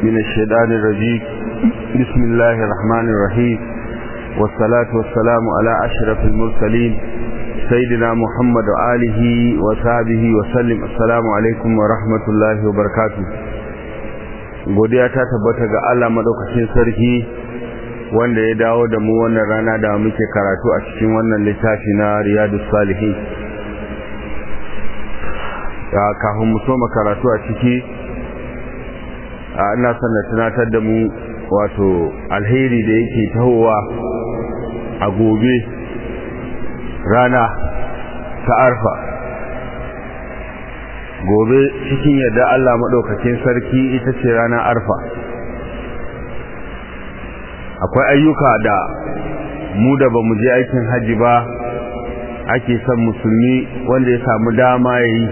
من الشيطان الرجيم بسم الله الرحمن الرحيم والصلاة والسلام على أشرف المرسلين سيدنا محمد وآله وصحبه وسلم السلام عليكم ورحمة الله وبركاته godiya ta tabbata ga Allah madaukakin sarki wanda ya dawo da mu wannan rana da muke karatu a cikin wannan littafi na Riyadus Salihin kafin mu soma karatu a ciki ina son na tunatar da mu wato alheri da yake tahowa a gobe rana ta arfa gobe cikin yadda Allah maɗaukakin sarki ita ce ranar arfa akwai ayyuka da mu da ba mu je aikin hajji ba ake son musulmi wanda ya samu dama ya yi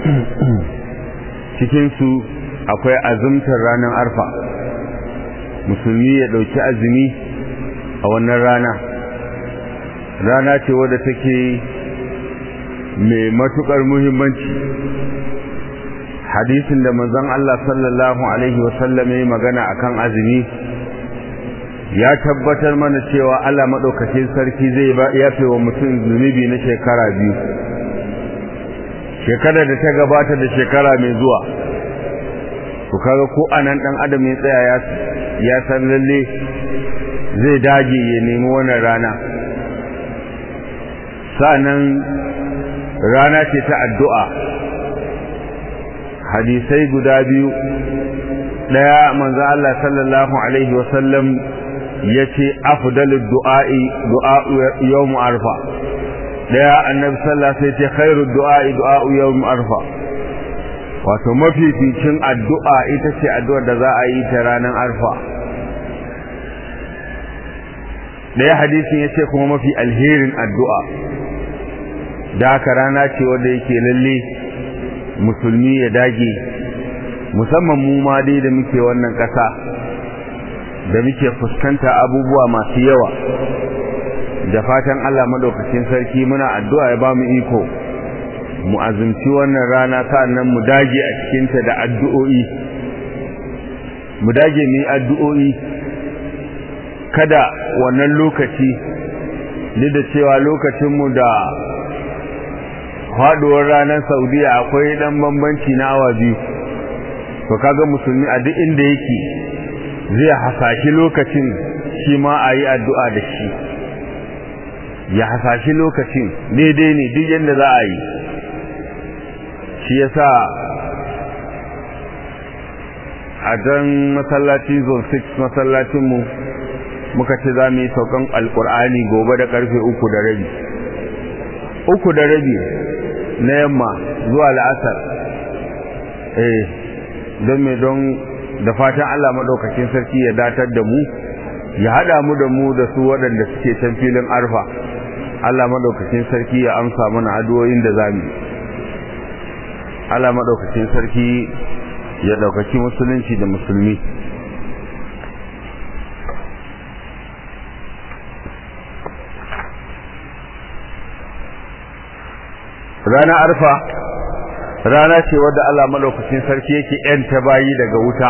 cikinsu akwai azumtar ranar arfa musulmi ya ɗauki azumi a wannan rana rana ce wadda take mai matuƙar muhimmanci hadisin da manzon Allah sallallahu alaihi wasallam ya magana akan azumi ya tabbatar mana cewa Allah madaukakin sarki zai yafe wa mutum zunubi na shekara biyu shekara da ta gabata da shekara mai zuwa to kaga ko anan dan adam ya tsaya ya san lalle zai dage ya nemi wannan rana sa'annan rana ce ta addu'a hadisai guda biyu daya manzo Allah sallallahu alaihi wasallam yace afdalud du'a'i du'a'u yawm arfa daya annabi sallallahu alaihi wasallam yace khairud du'a'i du'a'u yawm arfa wato mafificin addu'a ita ce addu'ar da za a yi ta ranar arfa daya hadisin yace kuma mafi alherin addu'a da haka rana ce wanda yake lalle musulmi ya dage musamman mu ma dai da muke wannan ƙasa da muke fuskanta abubuwa masu yawa da fatan Allah madaukakin sarki muna addu'a ya bamu iko mu azumci wannan rana sannan mu dage a cikinta da addu'o'i mu dage mu yi addu'o'i kada wannan lokaci duk da cewa lokacinmu da faduwar ranar saudiya akwai dan bambanci na awa biyu to kaga musulmi a duk inda yake zai hasashi lokacin shi ma a yi addu'a da shi ya hasashi lokacin daidai ne duk yadda za a yi shi yasa a dan masallaci zone 6 masallacinmu muka ce za mu yi saukan alkur'ani gobe da karfe uku da rabi uku da rabi na yamma zuwa la'asar eh don me don da fatan Allah madaukakin sarki ya datar da mu ya hada mu da mu da su waɗanda suke can filin arfa Allah madaukakin sarki ya amsa mana addu'o'in da zamu Allah madaukakin sarki ya daukaki musulunci da musulmi rana arfa rana ce wadda Allah malaukakin sarki yake yanta bayi daga wuta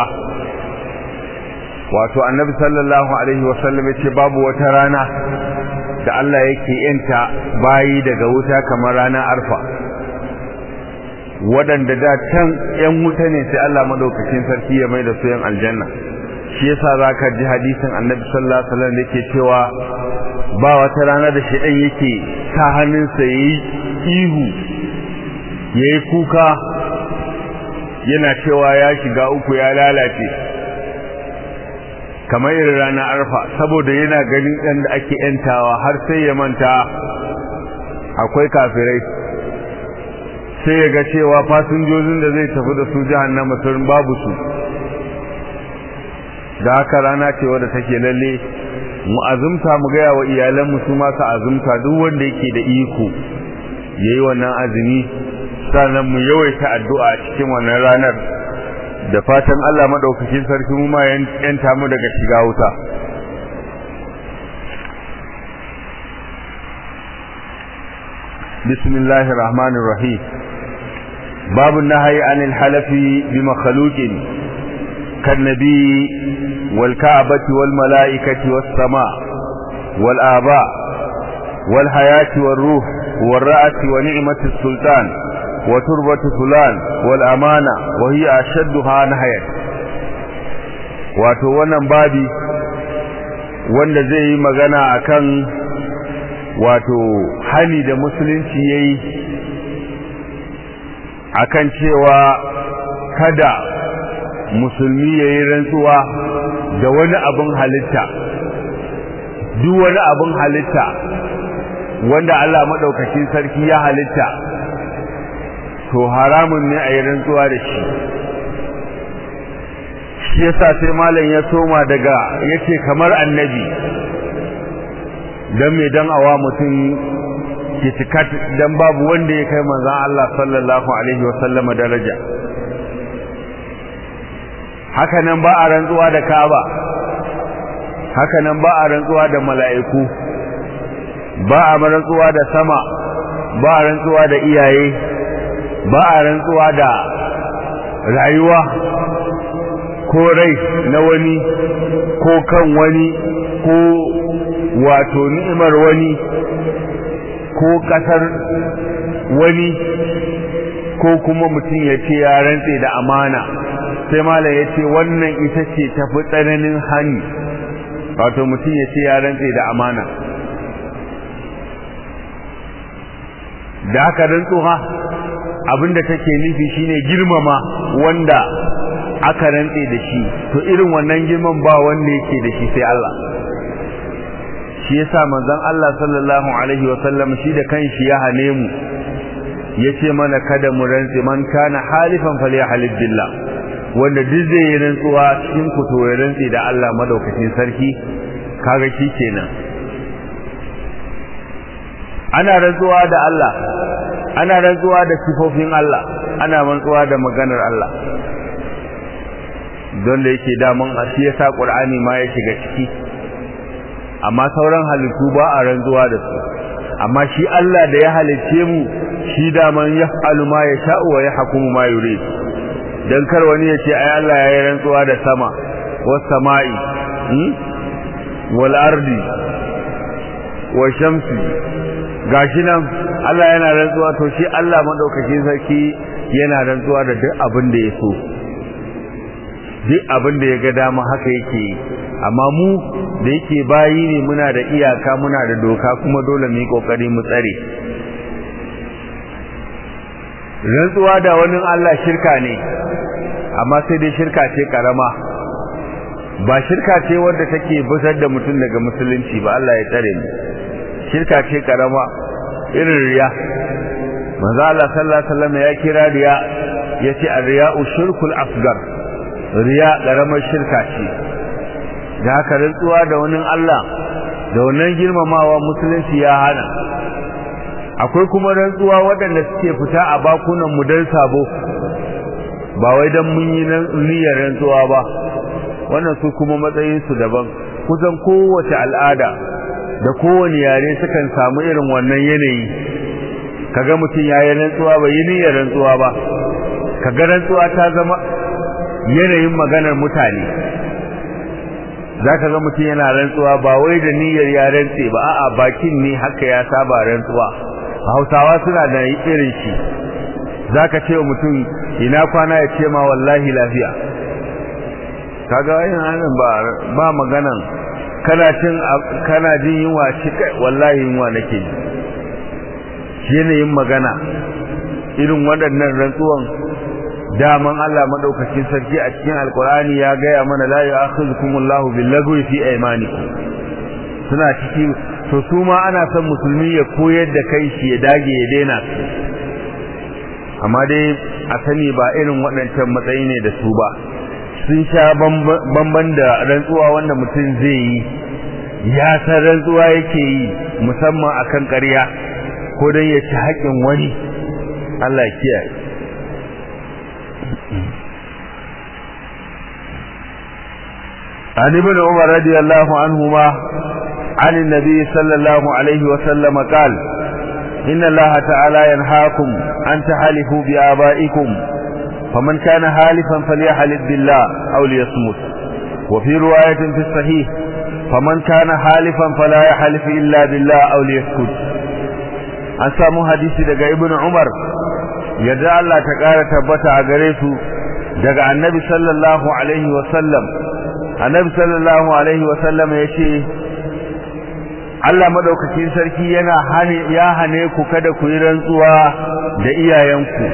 wato annabi sallallahu alaihi wasallam yace babu wata rana da Allah yake yanta bayi daga wuta kamar rana arfa waɗanda da can yan wuta ne sai Allah malaukakin sarki ya mai da su yan aljanna shi yasa zaka ji hadisin annabi sallallahu alaihi wasallam yake cewa ba wata rana da shedan yake ta hannunsa yayi ihu ya yi kuka yana cewa ya shiga uku ya lalace kamar irin rana arfa saboda yana ganin ɗan da ake ‘yantawa har sai ya manta akwai kafirai sai ya ga cewa fasinjojin da zai tafi da su jihannama sun babu su da haka rana ce wadda take lalle mu azumta mu gaya wa iyalanmu su masu azumta duk wanda yake da iko ya yi wannan azumi sannan mu yawaita addu'a cikin wannan ranar da fatan Allah madaukakin sarki mu ma yanta mu daga shiga wuta bismillahir rahmanir rahim babu nahyi anil halafi bi makhluqin كالنبي والكعبة والملائكة والسماء والآباء والحياة والروح والرأة ونعمة السلطان وتربة فلان والأمانة وهي أشدها نهاية wato wannan babi wanda zai yi magana akan wato hali da musulunci yayi akan cewa kada musulmi yayi rantsuwa da wani abin halitta duk wani abin halitta wanda Allah madaukakin sarki ya halitta to haramun ne a yi rantsuwa da shi shi yasa sai malam ya soma daga yace kamar annabi dan me dan awa mutum kitikat dan babu wanda ya kai manzon Allah sallallahu alaihi wasallama daraja haka nan ba a rantsuwa da Kaaba haka nan ba a rantsuwa da mala'iku ba a rantsuwa da sama ba a rantsuwa da iyaye ba a rantsuwa da rayuwa ko rai na wani ko kan wani ko wato ni'imar wani ko kasar wani ko kuma mutum ya ce ya rantse da amana sai malam ya ce wannan ita ce tafi tsananin hani wato mutum ya ce ya rantse da amana da haka rantsuwa abinda take nufi shine girmama wanda aka rantse da shi to irin wannan girman ba wanda yake da shi sai Allah shi yasa manzon Allah sallallahu alaihi wasallam shi da kanshi ya hane mu yace mana kada mu rantse man kana halifan falyahlib billah wanda duk zai yi rantsuwa cikin ku to ya rantse da Allah madaukakin sarki kaga shi kenan ana rantsuwa da Allah ana rantsuwa da sifofin Allah ana rantsuwa da maganar Allah don da yake daman a shi yasa Qur'ani ma ya shiga ciki amma sauran halittu ba a rantsuwa da su amma shi Allah da ya halicce mu shi daman yaf'alu ma yasha'u wa yahkumu ma yurid dan kar wani ya ce ai Allah ya yi rantsuwa da sama was sama'i wal ardi wa shamsi gashi nan Allah yana rantsuwa to shi Allah madaukakin sarki yana rantsuwa da duk abin da ya so duk abin da ya ga dama haka yake amma mu da yake bayi ne muna da iyaka muna da doka kuma dole mu yi kokari mu tsare rantsuwa da wani Allah shirka ne amma sai dai shirka ce karama ba shirka ce wadda take busar da mutum daga musulunci ba Allah ya tsare mu shirka ce karama irin riya manzo Allah sallallahu alaihi wasallam ya kira riya yace ar-riya'u shirkul asgar riya karamar shirka ce da haka rantsuwa da wani Allah da wannan girmamawa musulunci ya hana akwai kuma rantsuwa waɗanda suke fita a bakunan mu dan sabo ba wai dan mun yi niyyar rantsuwa ba wannan su kuma matsayin su daban kusan kowace al'ada da kowane yare sukan samu irin wannan yanayi kaga mutum yayi rantsuwa bai yi niyyar rantsuwa ba kaga rantsuwa ta zama yanayin maganar mutane zaka ga mutum yana rantsuwa ba wai da niyyar ya rantse ba a'a bakin ne haka ya saba rantsuwa Hausawa suna da irin shi zaka ce wa mutum ina kwana ya ce ma wallahi lafiya kaga yin hanan ba ba maganan kana cin kana jin yunwa shi kai wallahi yunwa nake ji yanayin magana irin waɗannan rantsuwan daman Allah madaukakin sarki a cikin alkur'ani ya gaya mana la ya'khudhukumullahu billagwi fi aymanikum suna ciki to su ma ana son musulmi ya koyar da kai shi ya dage ya daina su amma dai a sani ba irin waɗancan matsayi ne da su ba sun sha bamban da rantsuwa wanda mutum zai yi ya san rantsuwa yake yi musamman akan ƙarya ko don ya ci haƙƙin wani Allah kiyaye عن ابن عمر رضي الله عنهما عن النبي صلى الله عليه وسلم قال إن الله تعالى ينهاكم أن تحلفوا بآبائكم فمن كان حالفا فليحلف بالله أو ليصمت وفي رواية في الصحيح فمن كان حالفا فلا يحلف إلا بالله أو ليسكت an samu hadisi daga ibn umar yadda Allah ta ƙara tabbata a gare su daga annabi sallallahu alaihi wasallam annabi sallallahu alaihi wasallam ya ce Allah madaukakin sarki yana hane ya hane ku kada ku yi rantsuwa da iyayenku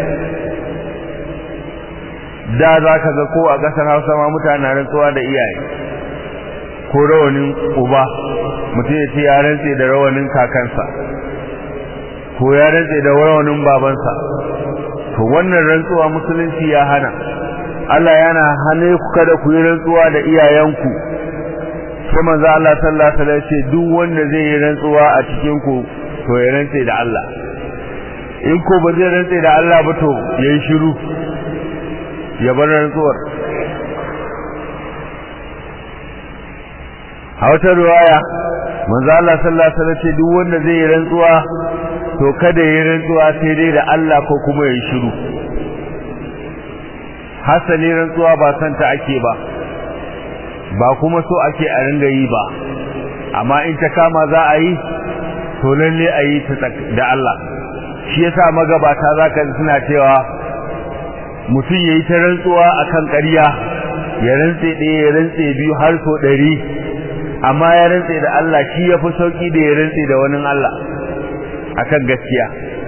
da za ka ga ko a ƙasar hausa ma mutane rantsuwa da iyaye ko rawanin uba mutum ya ce ya rantse da rawanin kakansa ko ya rantse da rawanin babansa to wannan rantsuwa musulunci ya hana Allah yana hane ku kada ku yi rantsuwa da iyayenku sai manzo Allah sallallahu alaihi wasallam ce duk wanda zai yi rantsuwa a cikin ku to ya rantse da Allah in ko ba zai rantse da Allah ba to yayi shiru ya bar rantsuwar a wata riwaya manzo Allah sallallahu alaihi wasallam ce duk wanda zai yi rantsuwa to kada yi rantsuwa sai dai da Allah ko kuma yayi shiru hasali rantsuwa ba san ta ake ba ba kuma so ake a ringa yi ba amma in ta kama za a yi to lalle a yi ta da Allah shi yasa magabata zaka suna cewa mutum yayi ta rantsuwa akan ƙarya ya rantse ɗaya ya rantse biyu har so ɗari amma ya rantse da Allah shi ya fi sauƙi da ya rantse da wani Allah akan gaskiya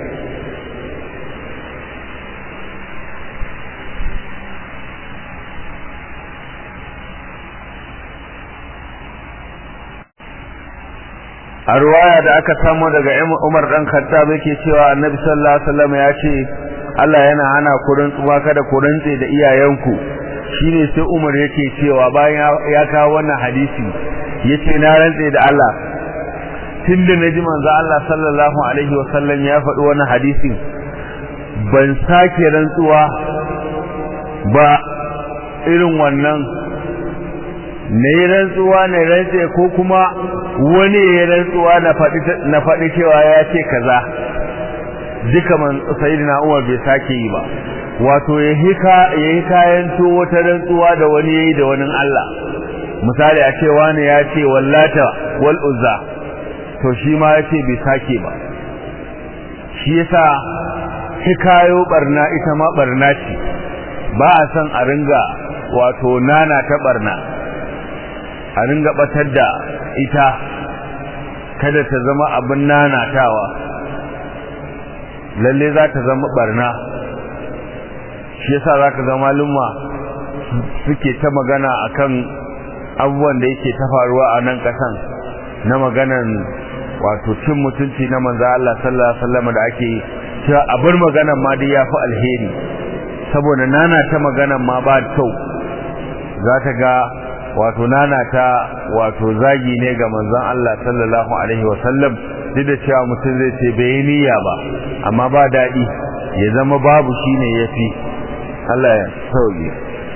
a ruwaya da aka samu daga Umar dan Khattab yake cewa Annabi sallallahu alaihi wasallam ya ce Allah yana hana ku rantsuwa kada ku rantse da iyayenku shine sai Umar yake cewa bayan ya kawo wannan hadisi yace na rantse da Allah tunda naji manzo Allah sallallahu alaihi wasallam ya faɗi wannan hadisin ban sake rantsuwa ba irin wannan na yi rantsuwa na rantse ko kuma wani ya rantsuwa na faɗi cewa ya ce kaza duka man sayyidina Umar bai sake yi ba wato ya yi kayan to wata rantsuwa da wani yayi da wani Allah misali a ce wani ya ce wallata wal uzza to shi ma ya ce bai sake ba shi yasa hikayo barna ita ma barna ce ba a san a ringa wato nana ta barna a ringa batar da ita kada ta zama abin nanatawa lalle za ta zama barna shi yasa za ka zama lumma suke ta magana akan abubuwan da yake ta faruwa a nan kasan na maganan wato cin mutunci na manzo Allah sallallahu alaihi wasallam da ake cewa a bar maganan ma dai yafi alheri saboda nana ta maganan ma ba kyau za ta ga wato nana ta wato zagi ne ga manzon Allah sallallahu alaihi wasallam duk da cewa mutum zai ce bai niyya ba amma ba daɗi ya zama babu shine yafi Allah ya sauke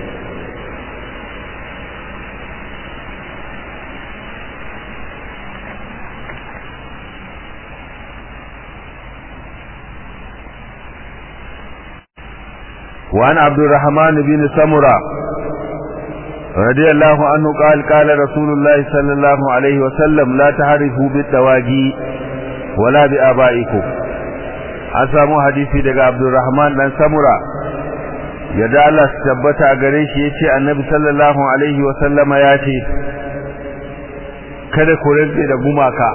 وعن عبد الرحمن بن سمرة رضي الله عنه قال قال رسول الله صلى الله عليه وسلم لا تعرفوا بالتواجي ولا بآبائكم أسامو حديثي daga عبد الرحمن بن سمرة yadda Allah su tabbata a gare shi yace annabi sallallahu alaihi wa sallama ya ce kada ku rantse da gumaka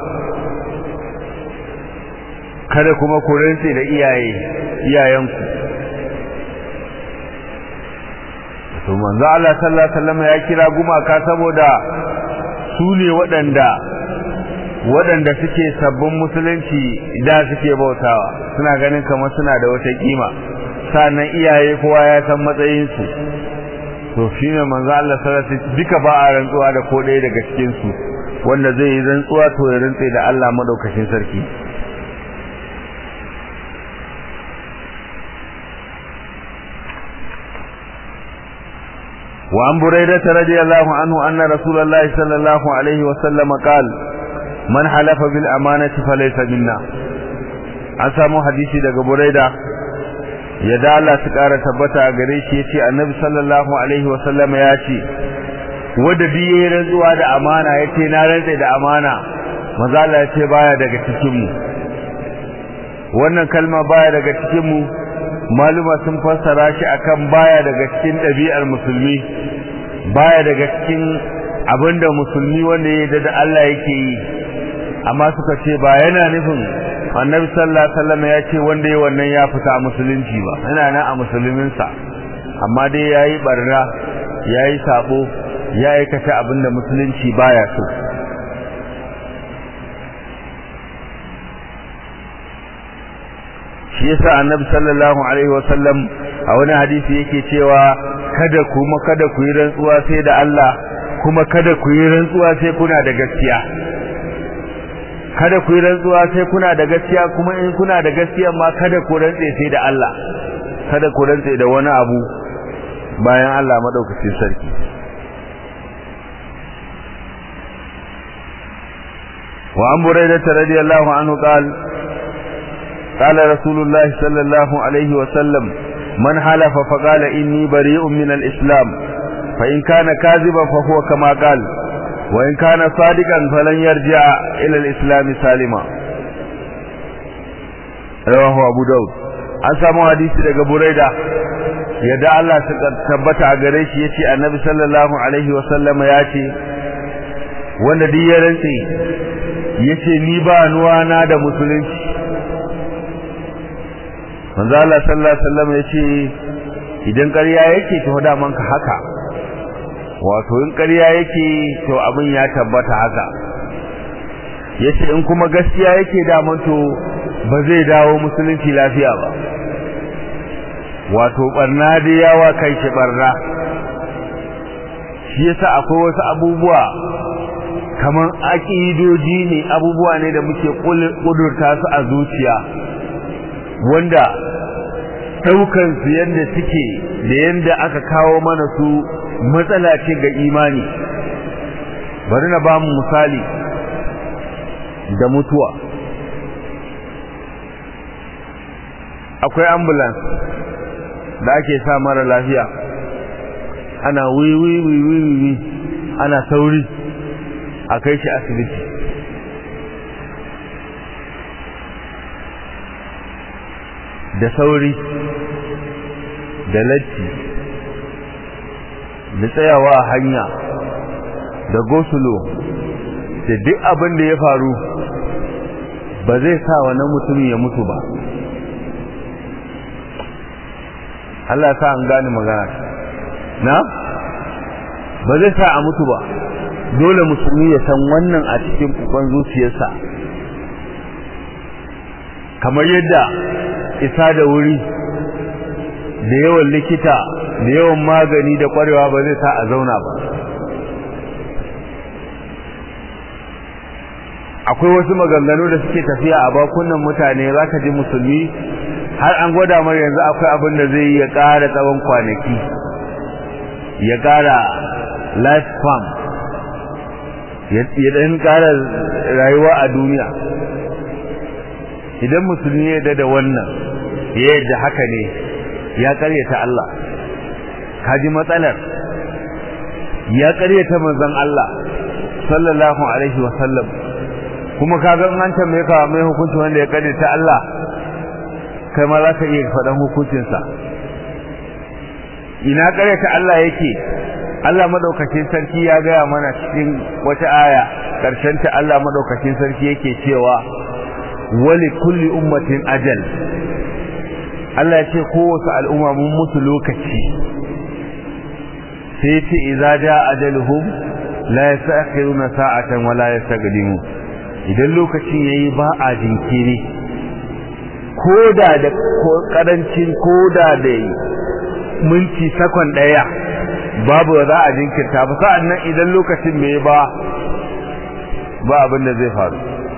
kada kuma ku rantse da iyaye iyayenku to manzo Allah sallallahu alaihi wasallam ya kira gumaka saboda su ne waɗanda waɗanda suke sabbin musulunci da suke bautawa suna ganin kamar suna da wata kima sannan iyaye kowa ya san matsayin su to shine manzo Allah sallallahu alaihi wasallam duka ba a rantsuwa da ko ɗaya daga cikin su wanda zai yi rantsuwa to ya rantsa da Allah madaukakin sarki وعن بريدة رضي الله عنه أن رسول الله صلى الله عليه وسلم قال من حلف بالأمانة فليس منا أسامو حديثي دقى بريدة ya da Allah su ƙara tabbata a gare shi ya ce annabi sallallahu alaihi wasallama ya ce wadda biye rantsuwa da amana ya ce na rantse da amana maza Allah ya ce baya daga cikinmu wannan kalma baya daga cikinmu maluma sun fassara shi akan baya daga cikin ɗabi'ar musulmi baya daga cikin abinda musulmi wanda ya yarda da Allah yake yi amma suka ce ba yana nufin annabi sallallahu alaihi wasallam ya ce wanda ya wannan ya fita a musulunci ba yana nan a musulminsa amma dai yayi barna yayi sabo ya aikata abinda musulunci baya so shi yasa annabi sallallahu alaihi wasallam a wani hadisi yake cewa kada kuma kada ku yi rantsuwa sai da Allah kuma kada ku yi rantsuwa sai kuna da gaskiya kada ku yi rantsuwa sai kuna da gaskiya kuma in kuna da gaskiya ma kada ku rantse sai da Allah kada ku rantse da wani abu bayan Allah madaukakin sarki wa an buraidah radiyallahu anhu qala قال رسول الله صلى الله عليه وسلم من حلف فقال إني بريء من الإسلام فإن كان كاذبا فهو كما قال وإن كان صادقا فلن يرجع إلى الإسلام سالما رواه أبو داود an samu hadisi daga Buraida yadda Allah ta tabbata a gare shi yace Annabi sallallahu alaihi wa sallam ya ce wanda duk ya rantse yace ni ba nuwa na da musulunci manzo Allah sallallahu alaihi wasallam yace idan ƙarya yake to da man ka haka wato in ƙarya yake to abin ya tabbata haka yace in kuma gaskiya yake da man to ba zai dawo musulunci lafiya ba wato barna da yawa kai shi barna shi yasa akwai wasu abubuwa kaman aqidoji ne abubuwa ne da muke kudurta su a zuciya wanda daukan su yanda suke da yanda aka kawo mana su matsala ce ga imani bari na ba mu misali da mutuwa akwai ambulance da ake sa mara lafiya ana wiwi wiwi wiwi ana sauri a kai shi asibiti da sauri da latti da tsayawa a hanya da gosulo da duk abin da ya faru ba zai sa wannan mutumin ya mutu ba Allah ya sa an gane magana na ba zai sa a mutu ba dole musulmi ya san wannan a cikin kukon zuciyarsa kamar yadda isa da wuri da yawan likita da yawan magani da kwarewa ba zai sa a zauna ba akwai wasu maganganu da suke tafiya a bakunan mutane za ka ji musulmi har an gwada mai yanzu akwai abin da zai ya ƙara tsawon kwanaki ya ƙara life span ya ɗan ƙara rayuwa a duniya idan musulmi ya da wannan ya yadda haka ne ya ƙaryata Allah kaji matsalar ya ƙaryata manzon Allah sallallahu alaihi wa sallam kuma kaga an tambaye ka mai hukunci wanda ya ƙaryata Allah kai ma za ka iya faɗan hukuncinsa ina ƙaryata Allah yake Allah madaukakin sarki ya gaya mana cikin wata aya ƙarshen ta Allah madaukakin sarki yake cewa wali kulli ummatin ajal Allah ya ce kowace al'umma mun musu lokaci sai ce idza jaa ajaluhum la yastakhiruna sa'atan wa la yastaqdimu idan lokacin yayi ba a jinkiri koda da karancin koda da minti sakon daya babu za a jinkirta ba sa'annan idan lokacin bai ba ba abin da zai faru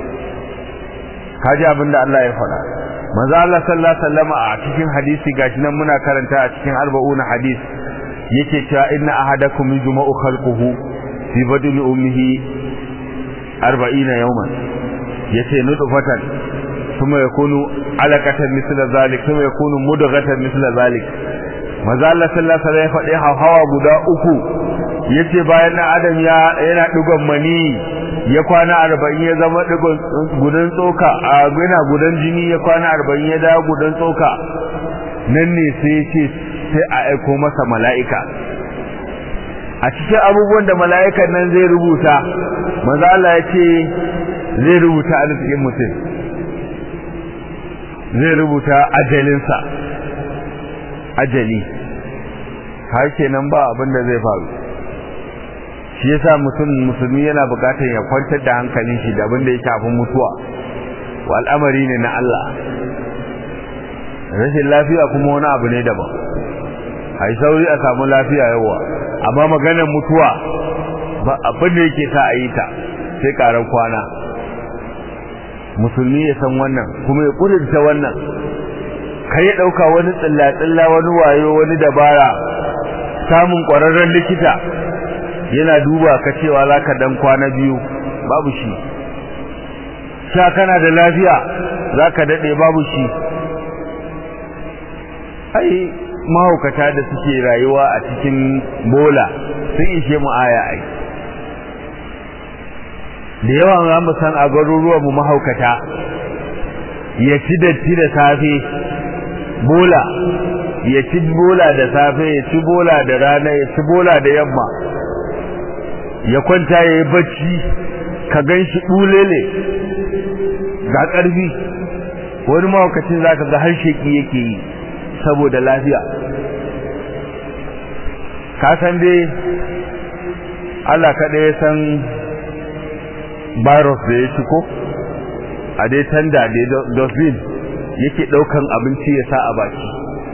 kaji abin da Allah ya faɗa manzo Allah sallallahu alaihi wasallam a cikin hadisi gashi nan muna karanta a cikin arba'una hadis yake cewa inna ahadakum yujma'u khalquhu fi badni ummihi 40 yawman yace nutfatan kuma yakunu alaqatan misla zalik kuma yakunu mudghatan misla zalik maza Allah sallallahu alaihi wasallam ya faɗi hawa guda uku yace bayan na adam ya yana digon mani ya kwana 40 ya zama digon gudan tsoka a yana gudan jini ya kwana 40 ya dawo gudan tsoka nan ne sai yace sai a aiko masa mala'ika a cikin abubuwan da mala'ikan nan zai rubuta maza Allah ya ce zai rubuta arzikin mutum zai rubuta ajalinsa ajali har kenan ba abin da zai faru shi yasa mutum musulmi yana bukatar ya kwantar da hankalin shi da abin da ya shafi mutuwa wa al'amari ne na Allah rashin lafiya kuma wani abu ne daban a yi sauri a samu lafiya yawa amma maganar mutuwa ba abin da yake sa a yi ta sai karar kwana musulmi ya san wannan kuma ya kudurta wannan kai ya dauka wani tsilla-tsilla wani wayo wani dabara samun kwararren likita yana duba ka cewa za ka dan kwana biyu babu shi sha kana da lafiya za ka daɗe babu shi ai mahaukata da suke rayuwa a cikin bola sun ishe mu aya ai da yawa za mu san a garuruwan mu mahaukata ya ci datti da safe bola ya ci bola da safe ya ci bola da rana ya ci bola da yamma ya kwanta ya yi bacci ka gan shi ɓulele ga ƙarfi wani mahaukacin za ka ga har sheki yake yi saboda lafiya ka san dai Allah kaɗai ya san virus da ya ko a dai tanda da dosbin yake ɗaukan abinci ya sa a baki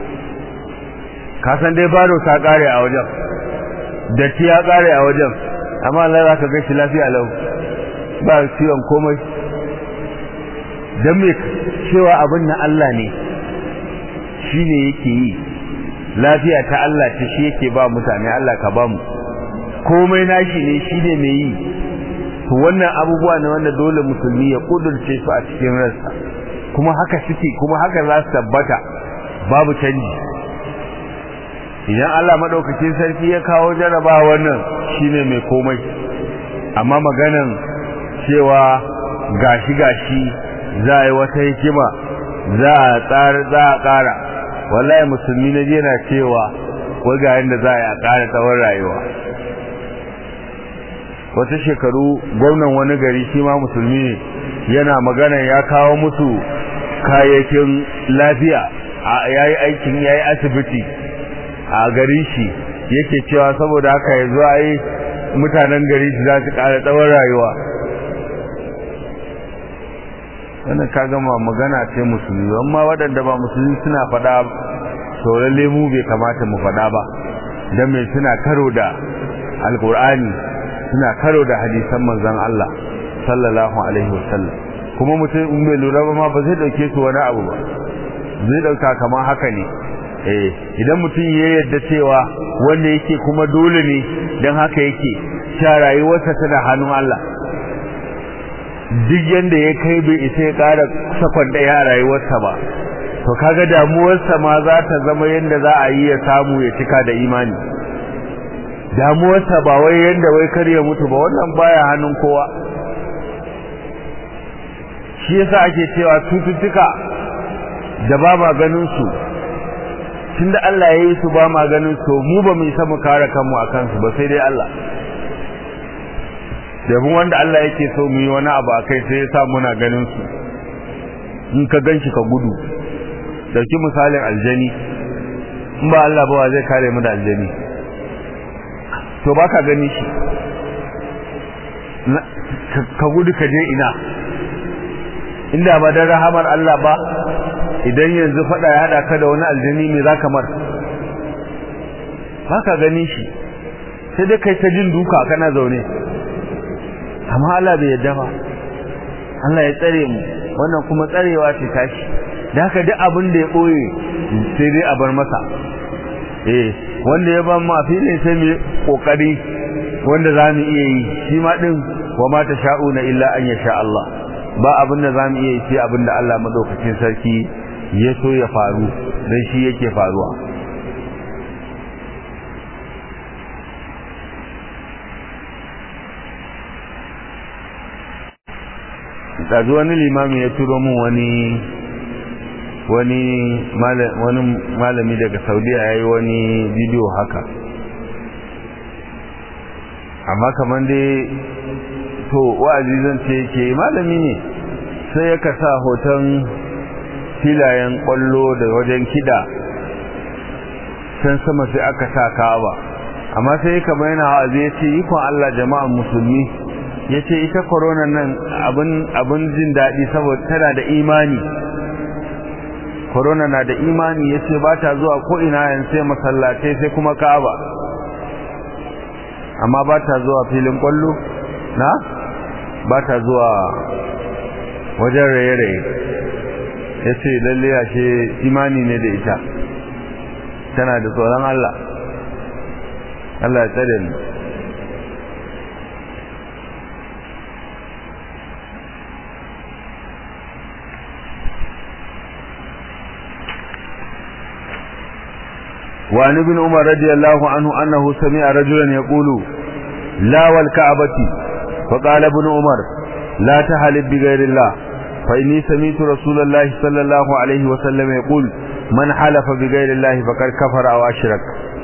ka san dai virus ta ƙare a wajen datti ya ƙare a wajen amma Allah za ka ga shi lafiya lau ba ciwon komai don me cewa abin na Allah ne shi ne yake yi lafiya ta Allah ta shi yake ba mutane Allah ka ba mu komai nashi ne shi ne mai yi to wannan abubuwa ne wanda dole musulmi ya kudurce su a cikin ransa kuma haka suke kuma haka za su tabbata babu canji idan Allah madaukakin sarki ya kawo jaraba wannan shine mai komai amma maganan cewa gashi gashi za a yi wata hikima za a tsara za a ƙara wallahi musulmi na je na cewa wai ga yanda za a ƙara tsawon rayuwa wata shekaru gwamnan wani gari shi ma musulmi ne yana magana ya kawo musu kayayyakin lafiya ya yi aikin ya yi asibiti a gari shi yake cewa saboda haka ya zuwa yi mutanen gari shi za su ƙara tsawon rayuwa wannan ka gama magana ce musulmi amma waɗanda ba musulmi suna faɗa sauran lemu bai kamata mu faɗa ba don mai suna karo da alkur'ani suna karo da hadisan manzon Allah sallallahu alaihi wasallam kuma mutum in bai lura ba ma ba zai dauke su wani abu ba zai dauka kamar haka ne eh idan mutum ya yarda cewa wanda yake kuma dole ne dan haka yake sha rayuwarsa tana hannun Allah duk yanda ya kai bai isa ya kara sakon daya a rayuwarsa ba to kaga damuwarsa ma za ta zama yanda za a yi ya samu ya cika da imani damuwarsa ba wai yanda wai kar ya mutu ba wannan baya hannun kowa shi yasa ake cewa cututtuka da ba ma ganin su tunda Allah ya yi su ba ma ganin su mu ba mu isa mu kare kanmu a kansu ba sai dai Allah domin wanda Allah yake so mu yi wani abu a kai sai ya sa muna ganin su in ka ganshi ka gudu dauki misalin aljani in ba Allah ba zai kare mu da aljani to baka gani shi ka gudu ka je ina inda ba dan rahamar Allah ba idan yanzu fada ya hada ka da wani aljini me zaka mar baka gani shi sai dai kai ta jin duka kana zaune amma Allah bai yadda ba Allah ya tsare mu wannan kuma tsarewa ce tashi da haka duk abin da ya boye sai dai a bar masa eh wanda ya ba mu filin sai mu kokari wanda za mu iya yi shi ma din wa ma sha'una illa an yasha Allah ba abin da za mu iya ce abin da Allah maɗaukacin sarki ya so ya faru don shi yake faruwa ɗazu wani limami ya turo min wani wani malami daga saudiya ya yi wani bidiyo haka amma kamar dai to wa'azi zan ce ke malami ne sai ya kasa hoton filayen kwallo da wajen kida can sama sai aka sa kawa amma sai kamar yana wa'azi ya ce ikon Allah jama'an musulmi ya ce ita korona nan abin jin daɗi saboda tana da imani korona na da imani ya ce ba ta zuwa ko'ina yan sai masallatai sai kuma ka'aba amma ba ta zuwa filin kwallo na ba ta zuwa wajen raye-raye ya ce lalle ashe imani ne da ita tana da tsoron Allah Allah ya tsare ni وعن ابن عمر رضي الله عنه أنه سمع رجلا يقول لا والكعبة فقال ابن عمر لا تحلف بغير الله فإني سمعت رسول الله صلى الله عليه وسلم يقول من حلف بغير الله فقد كفر أو أشرك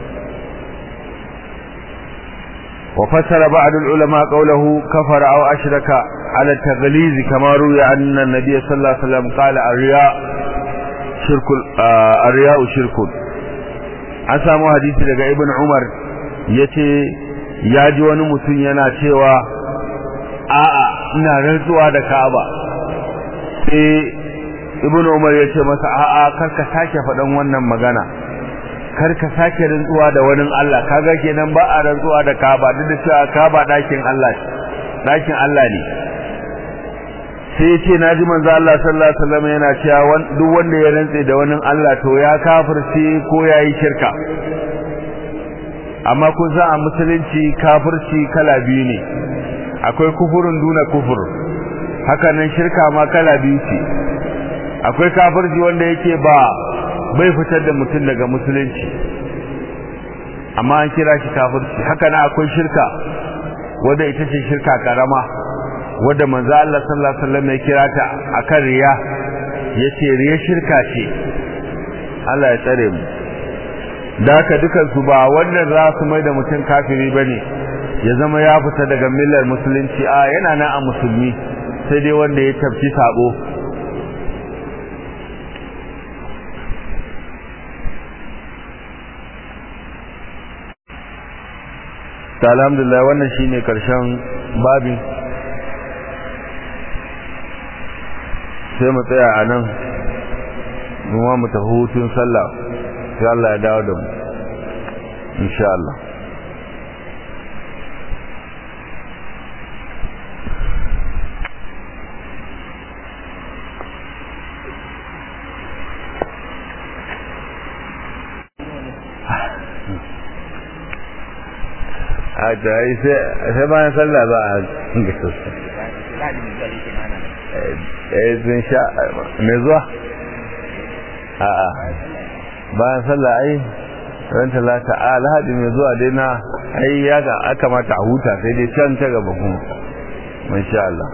وفسر بعض العلماء قوله كفر أو أشرك على التغليظ كما روي أن النبي صلى الله عليه وسلم قال الرياء شرك آه الرياء شرك an samu hadisi daga ibn umar ya ce ya ji wani mutum yana cewa a'a ina rantsuwa da ka'aba sai ibn umar ya ce masa a'a kar ka sake faɗan wannan magana kar ka sake rantsuwa da wani Allah kaga kenan ba a rantsuwa da ka'aba duk da cewa ka'aba ɗakin Allah ɗakin Allah ne sai ya ce na ji manzo Allah sallallahu alaihi wasallam yana cewa duk wanda ya rantse da wani Allah to ya kafirce ko yayi shirka amma kun san a musulunci kafirci kala biyu ne akwai kufurun duna kufur haka nan shirka ma kala biyu ce akwai kafirci wanda yake ba bai fitar da mutum daga musulunci amma an kira shi kafirci haka nan akwai shirka wanda ita ce shirka karama wadda manzo Allah sallallahu alaihi wasallam ya kira ta akan riya yace riya shirka ce Allah ya tsare mu da haka dukan su ba wannan za su mai da mutum kafiri bane ya zama ya fita daga millar musulunci a yana nan a musulmi sai dai wanda ya tafci sabo alhamdulillah wannan shine karshen babin sai mu tsaya a nan kuma mu tafi hutun sallah sai Allah ya dawo da mu insha Allah a da sai bayan sallah za a ga sosai eh zin sha me zuwa a'a bayan sallah ai ran talata a alhaji mai zuwa dai na ai ya ga aka mata a huta sai dai can ta gaba kuma masha Allah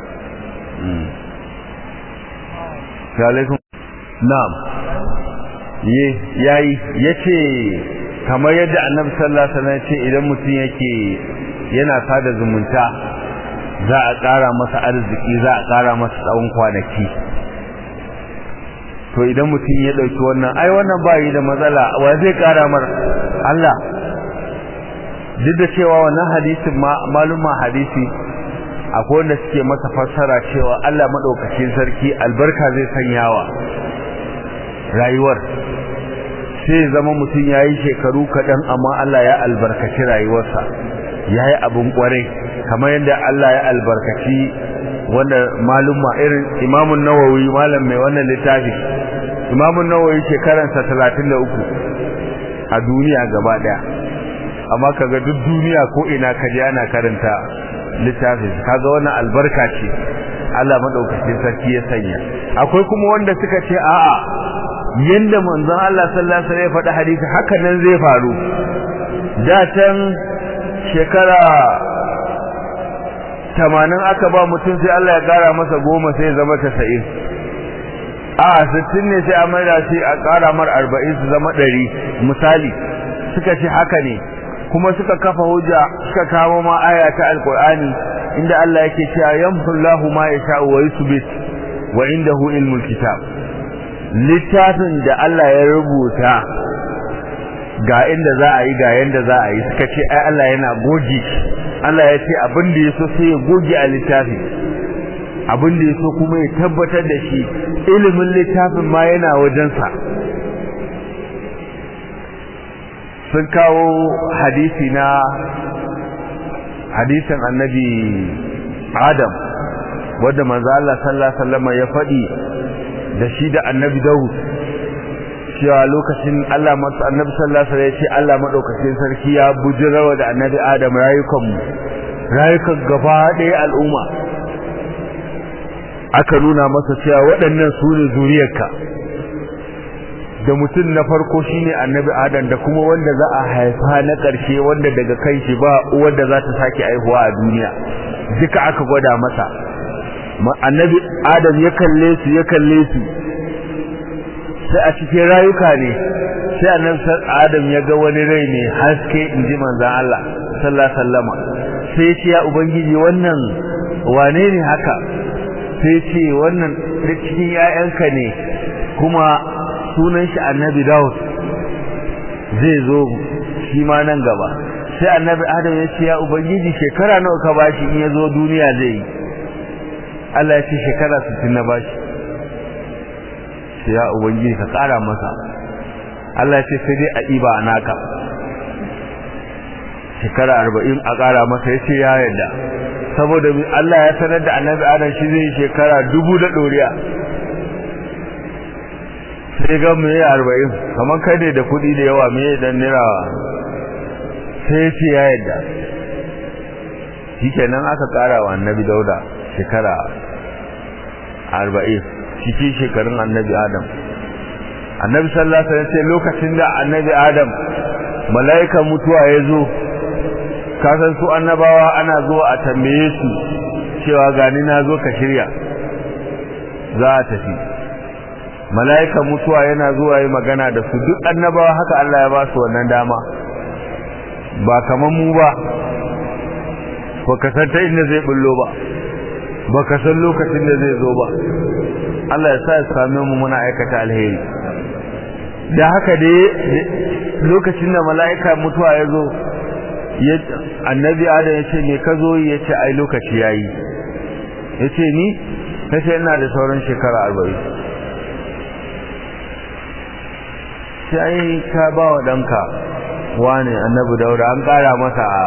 alaikum na'am ye yayi yace kamar yadda annabi sallallahu alaihi wasallam ce idan mutum yake yana sada zumunta za a ƙara masa arziki za a ƙara masa tsawon kwanaki to idan mutum ya ɗauki wannan ai wannan ba yi da matsala wa zai ƙara mar Allah duk da cewa wannan hadisin maluma hadisi akwai wanda suke masa fassara cewa Allah maɗaukacin sarki albarka zai sanyawa rayuwar sai zama mutum ya yi shekaru kaɗan amma Allah ya albarkaci rayuwarsa ya yi abin ƙwarai kamar yadda Allah ya albarkaci wanda malumma irin imamun nawawi malam mai wannan littafi imamun nawawi shekaransa talatin da uku a duniya gaba ɗaya amma kaga duk duniya ko ina ka je ana karanta littafi kaga wannan albarka ce Allah madaukakin sarki ya sanya akwai kuma wanda suka ce a'a yanda manzon Allah sallallahu alaihi wasallam ya faɗi hadisi haka nan zai faru da can shekara tamanin aka ba mutum sai Allah ya kara masa goma sai ya zama tasa'in a sittin ne sai a maida shi a kara mar arba'in su zama ɗari misali suka ce haka ne kuma suka kafa hujja suka kawo ma aya ta alqur'ani inda Allah yake cewa yamhullahu ma yasha'u wa yuthbit wa indahu ilmul kitab littafin da Allah ya rubuta ga inda za a yi ga yanda za a yi suka ce ai Allah yana goge Allah ya ce abin da yaso sai ya goge a littafi abin da yaso kuma ya tabbatar da shi ilimin littafin ma yana wajensa sun kawo hadisi na hadisin annabi Adam wanda manzo Allah sallallahu alaihi wasallam ya faɗi da shi da annabi Dawud cewa lokacin Allah masu annabi sallallahu alaihi wasallam ya ce Allah madaukakin sarki ya bujirawa da annabi Adam rayukan mu rayukan gaba ɗaya al'umma aka nuna masa cewa waɗannan su ne zuriyarka da mutum na farko shine annabi Adam da kuma wanda za a haifa na ƙarshe wanda daga kai shi ba wanda za ta sake aihuwa a duniya duka aka gwada masa annabi Adam ya kalle su ya kalle su sai a cikin rayuka ne sai annabi Adam ya ga wani rai ne haske inji manzon Allah sallallahu alaihi wasallama sai ya ce ya ubangiji wannan wane ne haka sai ce wannan cikin 'ya'yanka ne kuma sunan shi annabi Dawud zai zo shi ma nan gaba sai annabi Adam ya ce ya ubangiji shekara nawa ka bashi in ya zo duniya zai yi Allah ya ce shekara 60 na bashi sai ya ubangiji ka kara masa Allah ya ce sai dai a iba naka shekara 40 a kara masa ya ce ya yarda saboda Allah ya sanar da annabi Adam shi zai shekara dubu da doriya sai ga mu yi arba'in kamar kai ne da kuɗi da yawa me dan nira sai ce ya yadda shikenan aka ƙara wa annabi dauda shekara arba'in cikin shekarun annabi adam annabi sallallahu alaihi wasallam lokacin da annabi adam mala'ika mutuwa ya zo kasan su annabawa ana zuwa a tambaye su cewa gani na zo ka shirya za a tafi mala'ika mutuwa yana zuwa yi magana da su duk annabawa haka Allah ya ba su wannan dama ba kaman mu ba ba ka san ta inda zai bullo ba ba ka san lokacin da zai zo ba Allah ya sa ya same mu muna aikata alheri da haka dai lokacin da mala'ika mutuwa ya zo annabi adam ya ce me ka zo ya ce ai lokaci ya yi ya ce ni ta ce ina da sauran shekara arba'in sai ka ba wa ɗanka wane annabi daura an ƙara masa a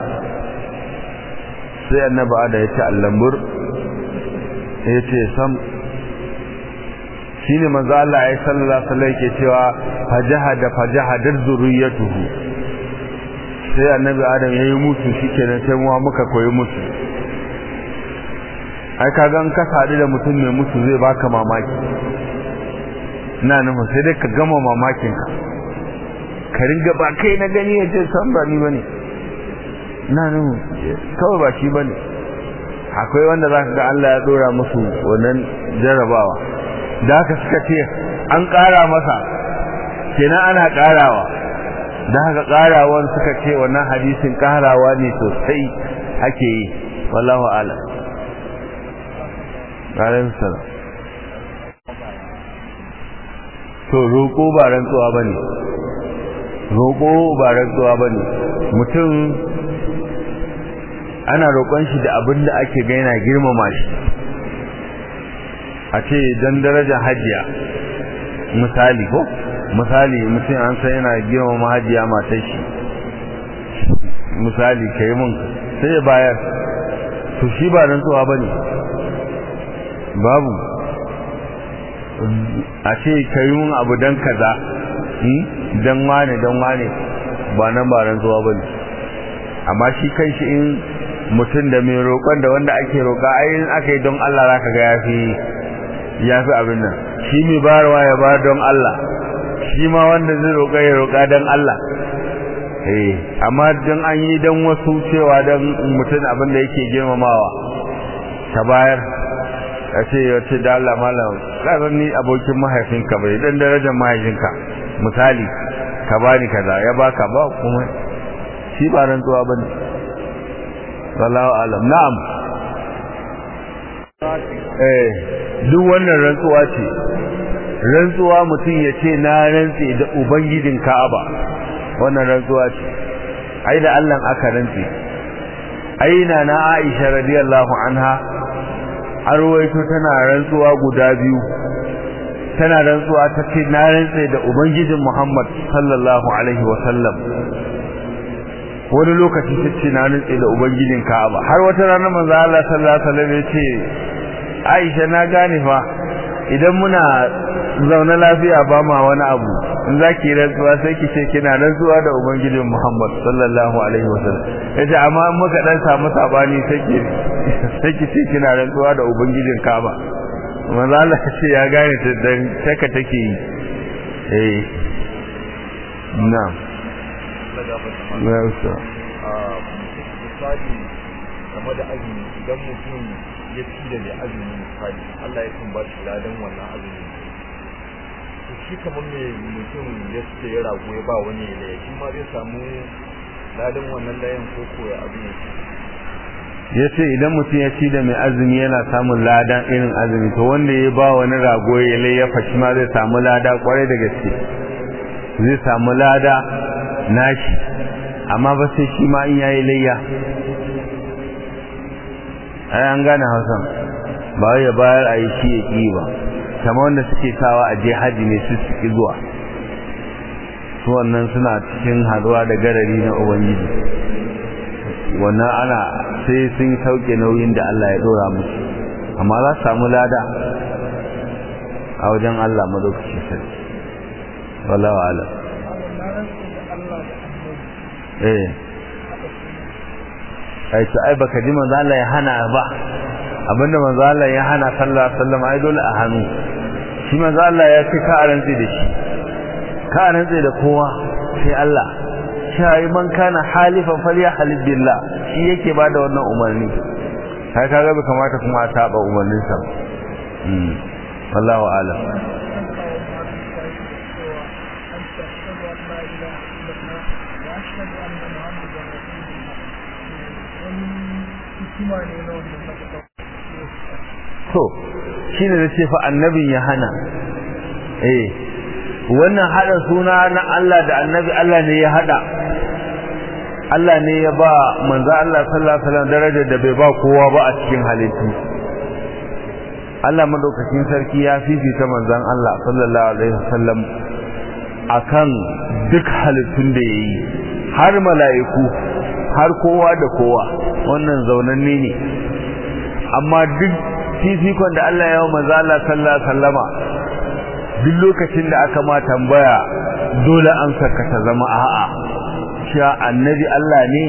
sai annabi ada ya ce allambur ya ce sam shi ne maza Allah ya sallallahu alaihi ke cewa fajaha da fajaha dar zuriyatuhu sai annabi adam ya yi mutu shi kenan sai muwa muka koyi mutu ai ka gan ka sadu da mutum mai mutu zai baka mamaki ina nufin sai dai ka gama mamakin ka ka ringa ba kai na gani ya ce san ba ni ba ne ina nufin kawai ba shi ba ne akwai wanda za ka ga Allah ya dora musu wannan jarabawa da haka suka ce an ƙara masa kenan ana ƙarawa da haka ƙarawan suka ce wannan hadisin ƙarawa ne sosai ake yi wallahu ala alaihi salam to roƙo ba rantsuwa ba ne roƙo ba rantsuwa ba ne mutum ana roƙon shi da abin da ake gaina girmama shi a ce don daraja hajiya misali ko misali mutum an san yana girmama hajiya matar shi misali ka yi mun sai ya bayar to shi ba rantsuwa ba ne babu a ce ka yi mun abu don kaza don wane don wane ba nan ba rantsuwa ba ne amma shi kai shi in mutum da mai roƙon da wanda ake roƙa ayin aka yi don Allah za ka ga ya fi ya fi abin nan shi mai bayarwa ya bayar don Allah shi ma wanda zai roƙa ya roƙa don Allah eh amma don an yi don wasu cewa don mutum abin da yake girmamawa ta bayar a ce ya ce da Allah malam ƙasar ni abokin mahaifinka bai dan darajar mahaifinka misali ka bani kaza ya baka ba kuma shi ba rantsuwa bane wallahu alam na'am eh duk wannan rantsuwa ce rantsuwa mutum ya ce na rantse da ubangijin Ka'aba wannan rantsuwa ce ai da Allah aka rantse ai na na Aisha radiyallahu anha arwaito tana rantsuwa guda biyu tana rantsuwa ta ce na rantse da ubangijin Muhammad sallallahu alaihi wa sallam wani lokaci ta ce na rantse da ubangijin Ka'aba har wata rana manzo Allah sallallahu alaihi wa sallam ya ce Aisha na gane fa idan muna zaune lafiya ba ma wani abu in za ki rantsuwa sai ki ce kina rantsuwa da ubangijin Muhammad sallallahu alaihi wasallam yace amma in muka dan samu sabani sai ki sai ki ce kina rantsuwa da ubangijin Kaaba manzo Allah ce ya gane ta dan saka take yi eh na'am na usta misali game da azumi idan mutum ya ci da mai azumi misali Allah ya kan ba shi ladan wannan azumi to shi kamar me mutum ya ce ya rago ya ba wani ya shi ma zai samu ladan wannan layan ko ko ya abin ya ya ce idan mutum ya ci da mai azumi yana samun ladan irin azumi to wanda ya ba wani rago ya layyafa shi ma zai samu lada kwarai da gaske zai samu lada nashi amma ba sai shi ma in yayi layya ai an gane hausan ba wai ya bayar a yi shi ya ƙi ba kamar wanda suke sawa a je haji ne su suke zuwa su wannan suna cikin haduwa da garari na ubangiji wannan ana sai sun sauke nauyin da Allah ya dora musu amma za su samu lada a wajen Allah madaukaki sarki wallahu ala eh ai to ai baka ji manzo Allah ya hana ba abinda manzo Allah ya hana sallallahu alaihi wasallam ai dole a hannu shi manzo Allah ya ce ka arantsi da shi ka arantsi da kowa sai Allah shi man kana halifan falyahlib billah shi yake bada wannan umarni kai kaga bai kamata kuma a saba umarnin sa mm wallahu a'lam to shine da ce fa annabin ya hana eh wannan hada suna na Allah da annabi Allah ne ya hada Allah ne ya ba manzo Allah sallallahu alaihi wasallam darajar da bai ba kowa ba a cikin halittu Allah madaukakin sarki ya fifita manzon Allah sallallahu alaihi wasallam akan duk halittun da yayi har mala'iku har kowa da kowa wannan zaunanne ne amma duk fifikon da Allah ya yi manzo Allah sallallahu alaihi wasallama duk lokacin da aka ma tambaya dole an saka ta zama a'a cewa annabi Allah ne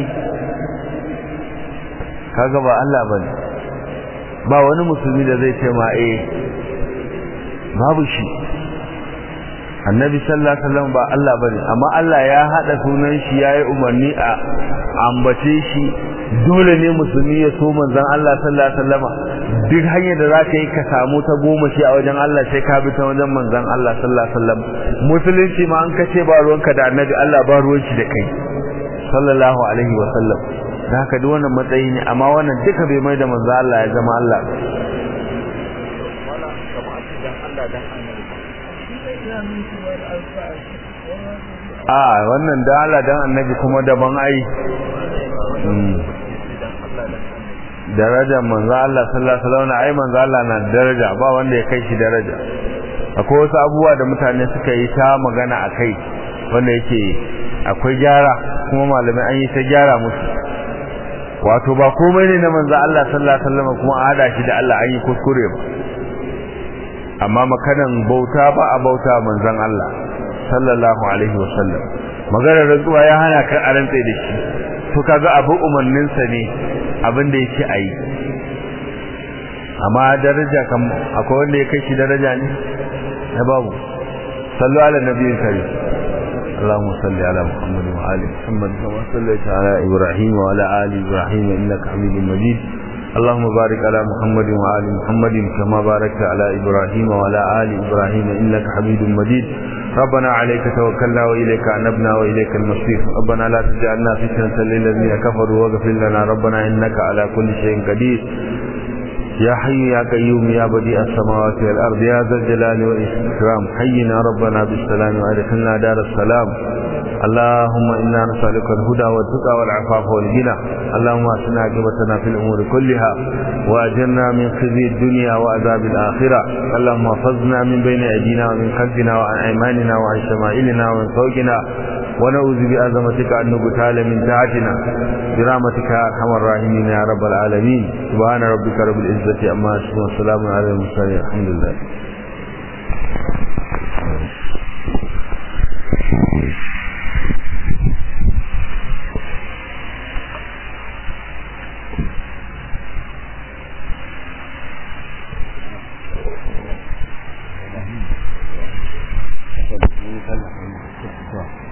kaga ba Allah bane ba wani musulmi da zai ce ma eh babu shi annabi sallallahu alaihi wasallam ba Allah bane amma Allah ya hada sunan shi yayi umarni a ambace shi dole ne musulmi ya so manzon Allah sallallahu alaihi wasallama duk hanyar da zaka yi ka samu ta goma shi a wajen Allah sai ka bi ta wajen manzon Allah sallallahu alaihi wasallam musulunci ma an kace ba ruwanka da annabi Allah ba ruwan shi da kai sallallahu alaihi wasallam da haka duk wannan matsayi ne amma wannan duka bai mai da manzon Allah ya zama Allah a wannan da Allah dan annabi kuma daban ai darajar manzo Allah sallallahu alaihi wasallam ai manzo Allah na daraja ba wanda ya kai shi daraja akwai wasu abubuwa da mutane suka yi ta magana akai wanda yake akwai gyara kuma malamai an yi ta gyara musu wato ba komai ne na manzo Allah sallallahu alaihi wasallam kuma a hada shi da Allah an yi kuskure ba amma makanan bauta ba a bauta manzon Allah sallallahu alaihi wasallam maganar rantsuwa ya hana ka a rantsa da shi to kaga abu umarninsa ne abin da yake ayi amma daraja kam akwai wanda ya kai shi daraja ne na babu sallu ala nabiyyin karim اللهم صل على محمد وآل محمد كما صليت على إبراهيم وعلى آل إبراهيم إنك حميد مجيد اللهم بارك على محمد وآل محمد كما باركت على إبراهيم وعلى آل إبراهيم إنك حميد مجيد ربنا عليك توكلنا وإليك أنبنا وإليك المصير ربنا لا تجعلنا فتنة للذين كفروا واغفر لنا ربنا إنك على كل شيء قدير يا حي يا قيوم يا بديع السماوات والأرض يا ذا الجلال والإكرام حينا ربنا بالسلام وأدخلنا دار السلام اللهم إنا نسألك الهدى والتقى والعفاف والغنى اللهم أسنا عاقبتنا في الأمور كلها وأجرنا من خزي الدنيا وعذاب الآخرة اللهم احفظنا من بين أيدينا ومن خلفنا وعن أيماننا وعن شمائلنا ومن فوقنا ونعوذ بعظمتك أن نبتال من تحتنا برحمتك يا أرحم الراحمين يا رب العالمين سبحان ربك رب العزة أما يصفون وسلام على المرسلين الحمد لله Thank you.